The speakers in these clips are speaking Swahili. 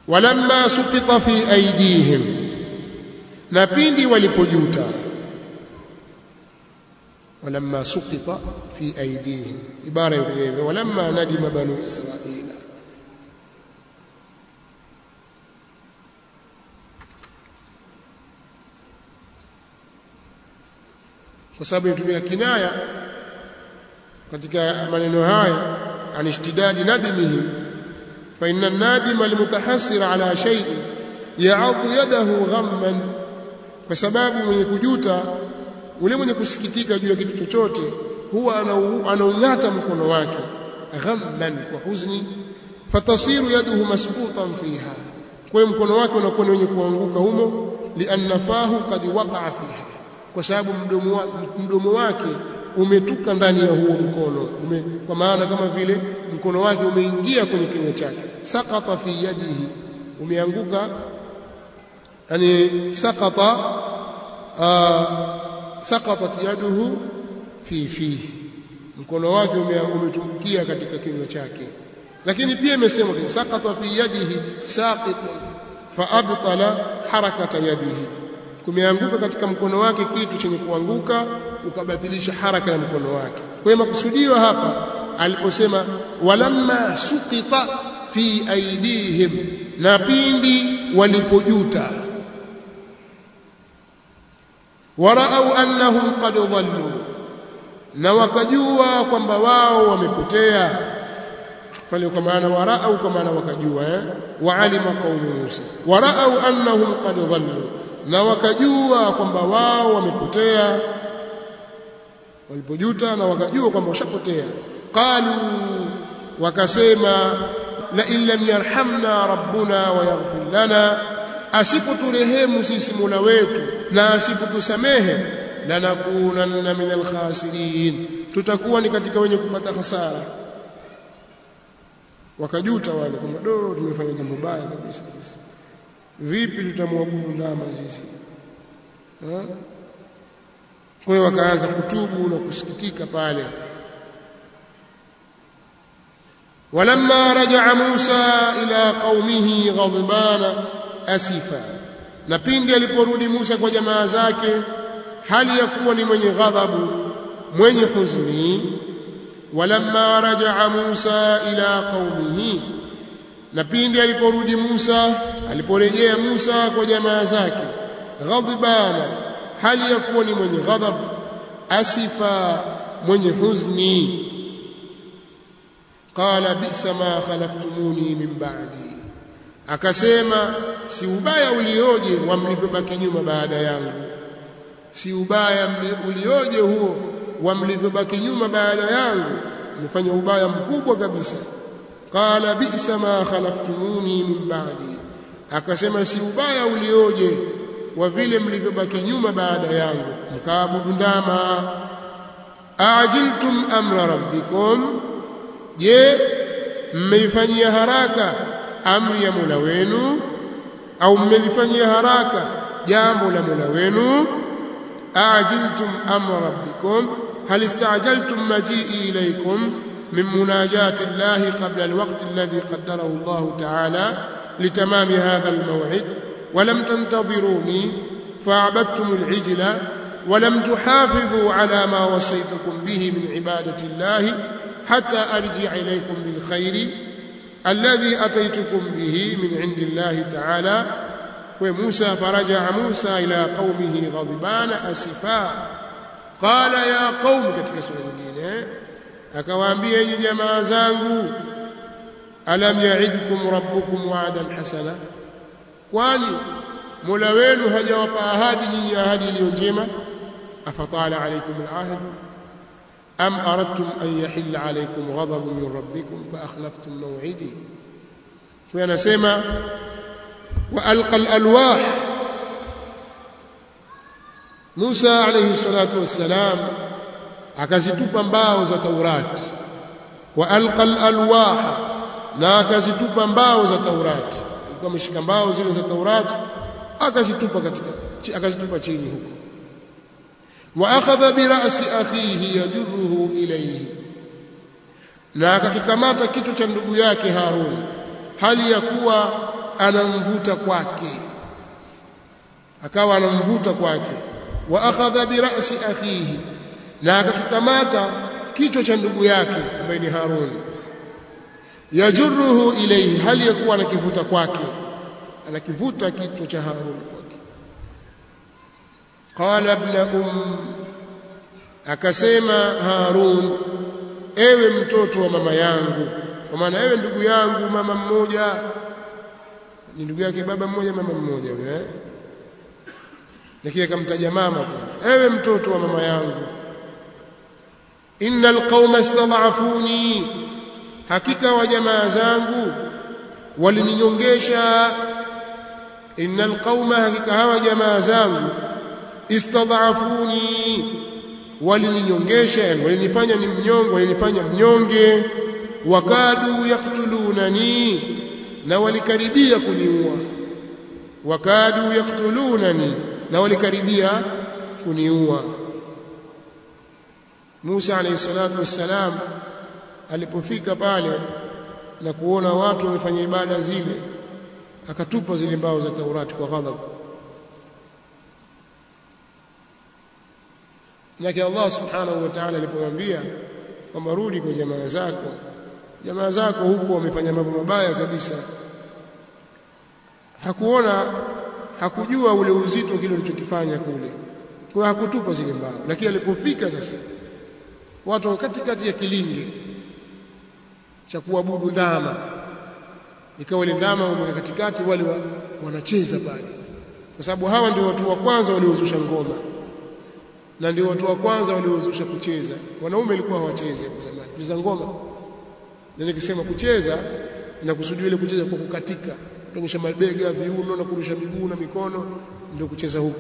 walamma suqita fi aidihim na pindi walipojuta walamma suqita fi aidihim ibara yenyewe walamma nadima banu israila kwa sababu inatumia kinaya katika maneno haya an ishtidadi nadimihim fa inna an-nadima al-mutahassir ala shay'in ya'adhu yadahu ghamman kwa sababu mwenye kujuta ule mwenye kusikitika juu ya kitu chochote huwa anaung'ata mkono wake ghamman kwa huzni fatasiru yaduhu masqutan fiha kwa hiyo mkono wake unakuwa ni wenye kuanguka humo lianna fahu qad waqa'a fiha kwa sababu mdomo, wa, mdomo wake umetuka ndani ya huo mkono ume, kwa maana kama vile mkono wake umeingia kwenye kinywa chake saqata fi yadihi umeanguka yani saqata saqatat yaduhu fi fihi mkono wake umetumbukia katika kinywa chake lakini pia imesema saqata fi yadihi saqitun fa abtala harakata yadihi kumeanguka katika mkono wake kitu chenye kuanguka ukabatilisha haraka ya mkono wake kwa hiyo makusudio hapa aliposema walamma suqita fi aidihim na pindi walipojuta waraau annahum qad dhallu na wakajua kwamba wao wamepotea pale kwa maana waraau kwa maana wakajua eh waalima qaumu Musa waraau annahum qad dhallu na wakajua kwamba wao wamepotea walipojuta na wakajua kwamba washapotea qalu wakasema la in lam yarhamna rabbuna wa yaghfir lana asipoturehemu sisi Mola wetu na asipotusamehe lanakunanna min alkhasirin tutakuwa ni katika wenye kupata hasara wakajuta wale kwamba do tumefanya jambo baya kabisa sisi vipi tutamwabudu ndama sisi kwa hiyo wakaanza kutubu na kusikitika pale walamma rajaa Musa ila qaumihi ghadbana asifa na pindi aliporudi Musa kwa jamaa zake hali ya kuwa ni mwenye ghadhabu mwenye huzuni walamma rajaa Musa ila qaumihi na pindi aliporudi Musa aliporejea Musa kwa jamaa zake ghadbana hali ya kuwa ni mwenye ghadhab asifa mwenye huzni qala bisa ma khalaftumuni min ba'di akasema si ubaya ulioje wa mlivyobaki nyuma baada yangu si ubaya ulioje huo wa mlivyobaki nyuma baada yangu mfanya ubaya mkubwa kabisa qala bisa ma khalaftumuni min ba'di akasema si ubaya ulioje wa vile mlivyobaki nyuma baada yangu mkaabudu ndama ajiltum amra rabbikum je mmeifanyia haraka amri ya Mola wenu au mmelifanyia haraka jambo la Mola wenu ajiltum amra rabbikum hal istajaltum majii ilaykum min munajati Allah qabla alwaqt alladhi qaddarahu Allah ta'ala litamam hadha almaw'id ولم تنتظروني فعبدتم العجل ولم تحافظوا على ما وصيتكم به من عبادة الله حتى أرجع إليكم بالخير الذي أتيتكم به من عند الله تعالى وموسى فرجع موسى إلى قومه غضبان أسفا قال يا قوم katika sura nyingine akawaambia nyinyi jamaa zangu alam yaidkum rabbukum wa'dan hasana kwani Mola wenu hajawapa ahadi nyinyi ahadi iliyo njema afatala alaykum alahd am aradtum an yahilla alaykum ghadabun min rabbikum fa akhlaftum maw'idi kwa anasema wa alqa alalwah Musa alayhi salatu wassalam akazitupa mbao za Taurati wa alqa alalwah na akazitupa mbao za Taurati alikuwa ameshika mbao zile za Taurati akazitupa katika akazitupa chini huko wa akhadha bi ra'si akhihi yajruhu ilayhi na akakikamata kitu cha ndugu yake Harun hali ya kuwa anamvuta kwake akawa anamvuta kwake wa akhadha bi ra'si akhihi na akakikamata kichwa cha ndugu yake ambaye ni Harun yajurruhu ilayhi hali yakuwa anakivuta kwake anakivuta kichwa cha Harun kwake qala ibn um akasema Harun ewe mtoto wa mama yangu kwa maana ewe ndugu yangu mama mmoja ni ndugu yake baba mmoja mama mmoja huyo eh lakini akamtaja mama ewe mtoto wa mama yangu innal qauma istad'afuni hakika wa jamaa zangu walininyongesha innal qauma hakika hawa jamaa zangu istad'afuni walininyongesha walinifanya ni mnyonge walinifanya mnyonge wakadu yaktulunani na walikaribia kuniua wakadu yaktulunani na walikaribia kuniua Musa alayhi salatu wassalam alipofika pale na kuona watu wamefanya ibada zile akatupa zile mbao za Taurati kwa ghadhabu Lakini Allah subhanahu wa ta'ala alipomwambia kwamba rudi kwa jamaa zako jamaa zako huko wamefanya mambo mabaya kabisa hakuona hakujua ule uzito kile ulichokifanya kule kwa hakutupa zile mbao lakini alipofika sasa watu katikati ya kilinge cha kuabudu ndama ikawa ile ndama wameweka katikati wale wa, wanacheza pale kwa sababu hawa ndio watu wa kwanza waliozusha ngoma na ndio watu wa kwanza waliozusha kucheza wanaume walikuwa hawacheze kwa zamani kucheza ngoma na nikisema kucheza inakusudia ile kucheza kwa kukatika kuonyesha mabega viuno na kurusha miguu na mikono ndio kucheza huko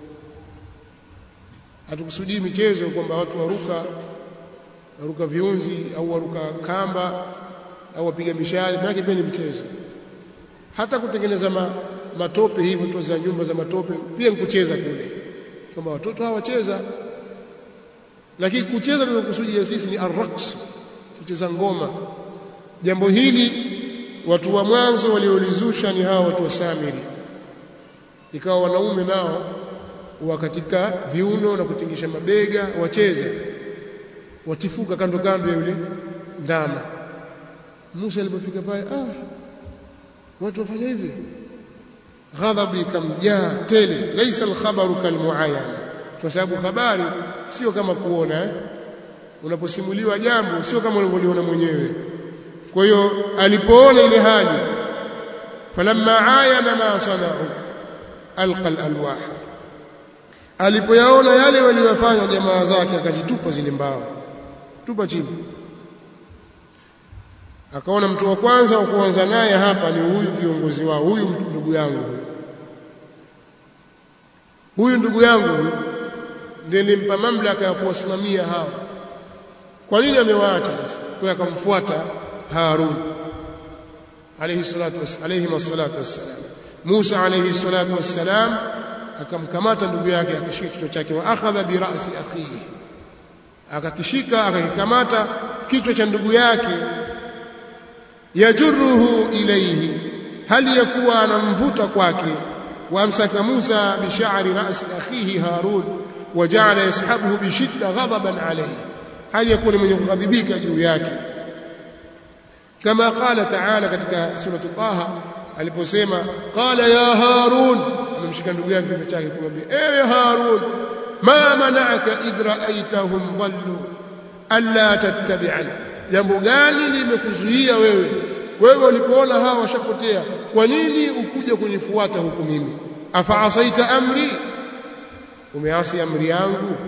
hatukusudii michezo kwamba watu waruka waruka viunzi au waruka kamba au wapiga mishale maana pia ni mchezo hata kutengeneza ma, matope hivi tu za nyumba za matope pia ni kucheza kule kwamba watoto hawacheza lakini kucheza tunakusudia sisi ni arraqs kucheza ngoma jambo hili watu wa mwanzo waliolizusha ni hao watu wa Samiri ikawa wanaume nao wa katika viuno na kutingisha mabega wacheza watifuka kando kando ya yule ndama Musa alipofika pale ah watu wafanya hivi ghadhabu ikamjaa tele laisa alkhabaru kalmuayana kwa sababu habari sio kama kuona eh? unaposimuliwa jambo sio kama unavyoliona mwenyewe kwa hiyo alipoona ile hali falamma ayana ma sanau alqa alalwah alipoyaona yale waliyofanya jamaa zake akazitupa zile mbao tupa chini akaona mtu wa kwanza wa kuanza naye hapa ni huyu kiongozi wao huyu ndugu yangu huyu huyu ndugu yangu huyu ndiye nilimpa mamlaka ya kuwasimamia hawa kwa nini amewaacha sasa kwa akamfuata Harun alayhi salatu alayhi wassalatu wassalam Musa alayhi salatu wassalam akamkamata ndugu yake akashika kichwa chake wa akhadha bi ra'si akhihi akakishika akakikamata kichwa cha ndugu yake yajurruhu ilayhi hali yakuwa anamvuta kwake وامسك موسى بشعر راس اخيه هارون وجعل يسحبه بشده غضبا عليه هل يكون من يغضبك juu yake كما قال تعالى katika sura Taha aliposema qala ya harun amemshika ndugu yake kichwa chake kumwambia ewe harun ma mana'aka idh ra'aytahum dhallu alla tattabi'an jambo gani limekuzuia wewe wewe ulipoona hawa washapotea kwa nini ukuja kunifuata huku mimi afaasaita amri umeasi amri yangu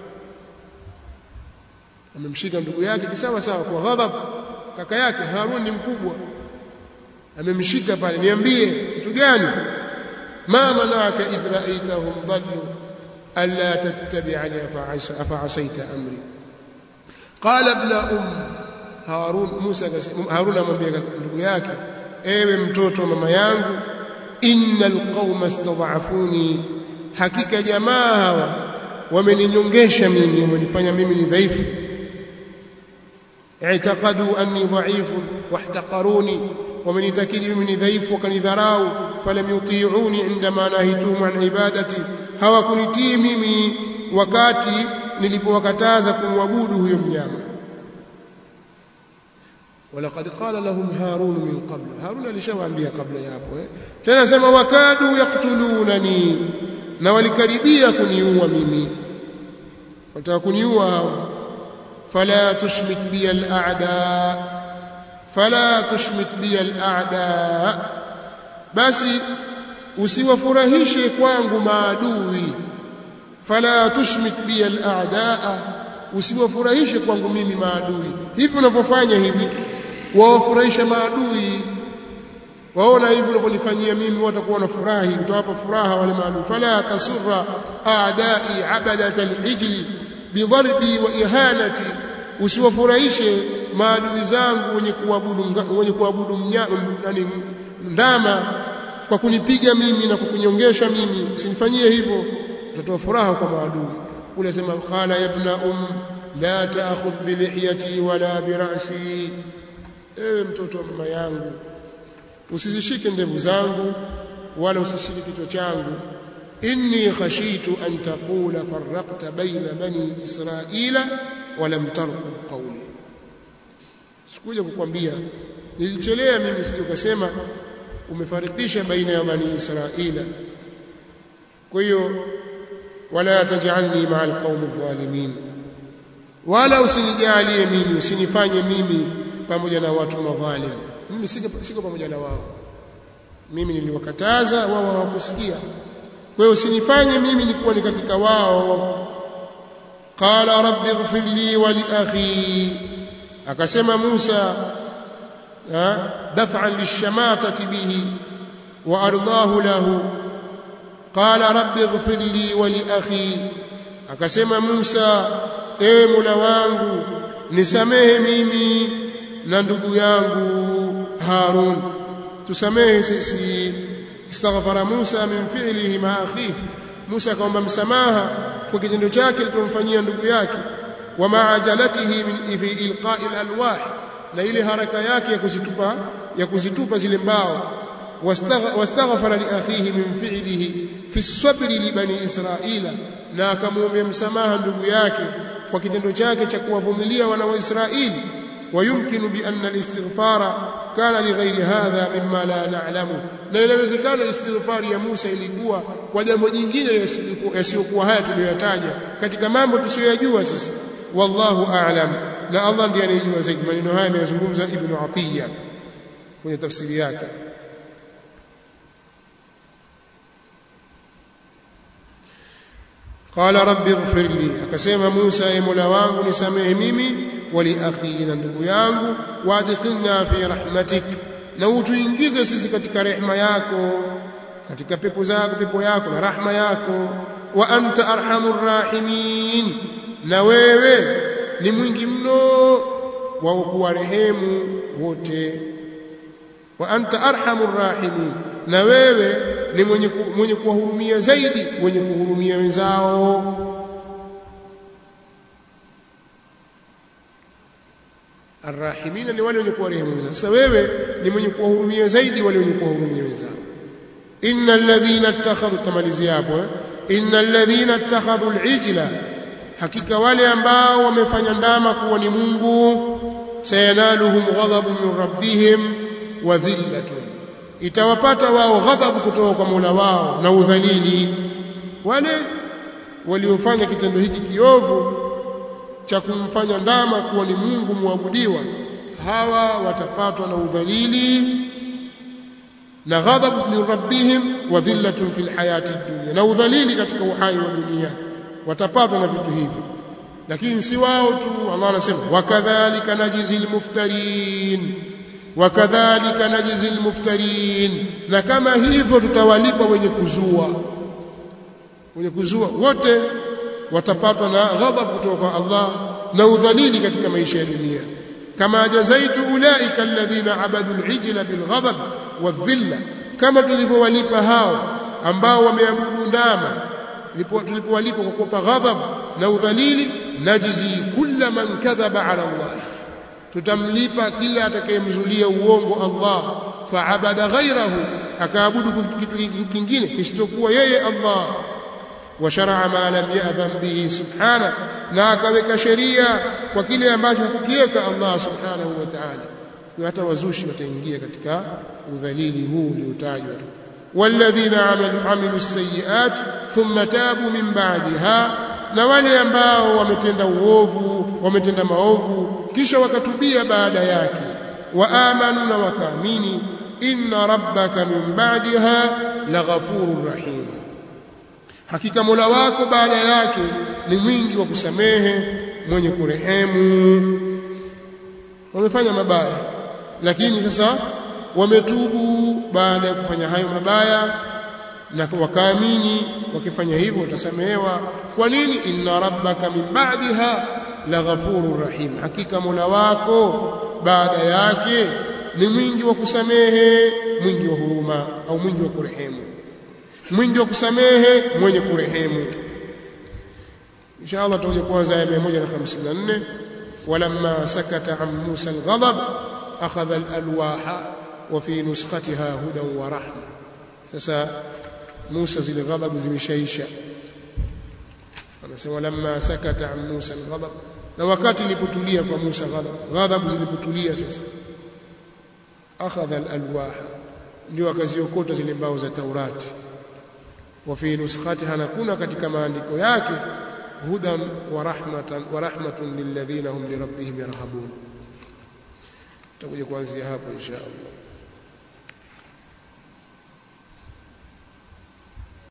amemshika ndugu yake kisawa sawa kwa ghadhab kaka yake Harun ni mkubwa amemshika pale niambie kitu gani ma manaka idh ra'aytahum dhallu alla tattabi'ani afa'asaita amri qala ibn um Harun Musa Harun amwambia ndugu yake ewe mtoto mama yangu innal qauma istad'afuni hakika jamaa hawa wameninyongesha mimi wamenifanya mimi ni dhaifu i'taqadu anni dha'ifun wahtaqaruni wamenitakidi mimi ni dhaifu wakanidharau falam yuti'uni indama nahituhum an ibadati hawakunitii mimi wakati nilipowakataza kumwabudu huyo mnyama walaqad qala lahum harun min qabl harun alishawaambia kabla ya hapo eh tena sema wakadu yaktulunani na walikaribia kuniua mimi wataka kuniua hao fala tushmit bi al-a'da fala tushmit bi al-a'da basi usiwafurahishe kwangu maadui fala tushmit bi al-a'da usiwafurahishe kwangu mimi maadui hivi unavyofanya hivi wawafurahisha maadui waona hivi unavyonifanyia mimi watakuwa na furahi utawapa furaha wale maadui fala tasurra a'da'i abadat al-ijli bidharbi wa ihanati usiwafurahishe maadui zangu wenye kuabudu wenye kuabudu mnyama nani ndama kwa kunipiga mimi na kukunyongesha mimi usinifanyie hivyo utatoa furaha kwa maadui kule sema qala ya ibna um la ta'khudh bi lihiyati wala bi ra'si ewe mtoto wa mama yangu usizishike ndevu zangu wala usishike kichwa changu inni khashitu an taqula farraqta baina bani israila wa lam tarqub qawli sikuja kukwambia nilichelea mimi sije ukasema umefarikisha baina ya bani israila kwa hiyo wala tajalni ma'a alqawmi adh-dhalimin wala usinijalie mimi usinifanye mimi pamoja na watu madhalim mimi siko siko pamoja na wao mimi niliwakataza wao hawakusikia kwa hiyo usinifanye mimi nikuwa ni katika wao qala rabbi ighfir li wa li akhi akasema Musa daf'an lishamatati bihi wa ardahu lahu qala rabbi ighfir li wa li akhi akasema Musa ewe Mola wangu nisamehe mimi na ndugu yangu Harun tusamehe sisi istaghfara Musa min fi'lihi ma akhihi Musa akaomba msamaha kwa kitendo chake alichomfanyia ndugu yake wa ma'ajalatihi min fi ilqa'i alwah na ile haraka yake ya kuzitupa ya kuzitupa zile mbao wastaghfara li akhihi min fi'lihi fi sabri li bani israila na akamwombea msamaha ndugu yake kwa kitendo chake cha kuwavumilia wana wa Israeli ويمكن بأن الاستغفار كان لغير هذا مما لا نعلمه na inawezekana istighfari ya Musa ilikuwa kwa jambo jingine yasiyokuwa haya tuliyoyataja katika mambo tusiyoyajua sisi wallahu a'lam na Allah ndiye anayejua zaidi maneno haya ameyazungumza Ibn Atiyya kwenye tafsiri yake qala rabbi ighfir li akasema Musa ye Mola wangu nisamehe mimi wali akhi na ndugu yangu waadkhilna fi rahmatik na utuingize sisi katika rehema yako katika pepo zako pepo yako na rahma yako wa anta arhamur rahimin na wewe ni mwingi mno wa kuwarehemu wote wa anta arhamur rahimin na wewe ni mwenye mwenye kuwahurumia zaidi wenye kuhurumia wenzao arrahimina ni wale wenye kuwarehemu wenzao sasa wewe ni mwenye kuwahurumia zaidi wale wenye kuwahurumia wenzao innal ladhina ittakhadhu tamalizia hapo eh? innal ladhina ittakhadhu al-ijla hakika wale ambao wamefanya ndama kuwa ni Mungu sayanaluhum ghadhabun min rabbihim wa dhillatun itawapata wao ghadhabu kutoka kwa Mola wao na udhalili wale waliofanya kitendo hiki kiovu cha kumfanya ndama kuwa ni Mungu muabudiwa hawa watapatwa na udhalili na ghadhabu min rabbihim wa dhillatun fil hayati dunya na udhalili katika uhai wa dunia watapatwa na vitu hivi lakini si wao tu Allah anasema wakadhalika najzil muftarin wakadhalika najzil muftarin na kama hivyo tutawalipa wenye kuzua wenye kuzua wote watapatwa na ghadhabu kutoka kwa Allah na udhalili katika maisha ya dunia kama jazaitu ulaika alladhina abadu al-ijla bilghadab wadhilla kama tulivyowalipa hao ambao wameabudu ndama tulipowalipa kwa kupa ghadhab na udhalili najzi kulla man kadhaba ala Allah tutamlipa kila atakayemzulia uongo Allah faabada ghairahu akaabudu kitu kingine kisichokuwa yeye Allah wa shar'a ma lam ya'dhan bihi subhana na akaweka sheria kwa kile ambacho hakukiweka Allah subhanahu wa ta'ala hata wazushi wataingia katika udhalili huu uliotajwa walladhina amilu amilu sayyi'at thumma tabu min ba'daha na wale ambao wametenda uovu wametenda maovu kisha wakatubia baada yake wa amanu na wakaamini inna rabbaka min ba'daha laghafurur rahim hakika Mola wako baada yake ni mwingi wa kusamehe mwenye kurehemu wamefanya mabaya lakini sasa wametubu baada ya kufanya hayo mabaya na wakaamini wakifanya hivyo watasamehewa kwa nini inna rabbaka min ba'daha laghafurur rahim hakika Mola wako baada yake ni mwingi wa kusamehe mwingi wa huruma au mwingi wa kurehemu mwingi wa kusamehe mwenye kurehemu inshallah tutakuja kuanza aya 154 walamma sakata an Musa alghadab akhadha alalwaha wa fi nuskhatiha hudan wa rahma sasa Musa zile ghadhabu zimeshaisha anasema lamma sakata an Musa alghadab na wakati ilipotulia kwa Musa ghadhab ghadhabu zilipotulia sasa akhadha alalwaha ndio akaziokota zile mbao za Taurati wa fi nuskhatiha na kuna katika maandiko yake hudan wa rahmatan wa rahmatun lilladhina hum li rabbihim yarhabun tutakuja kuanzia hapo insha Allah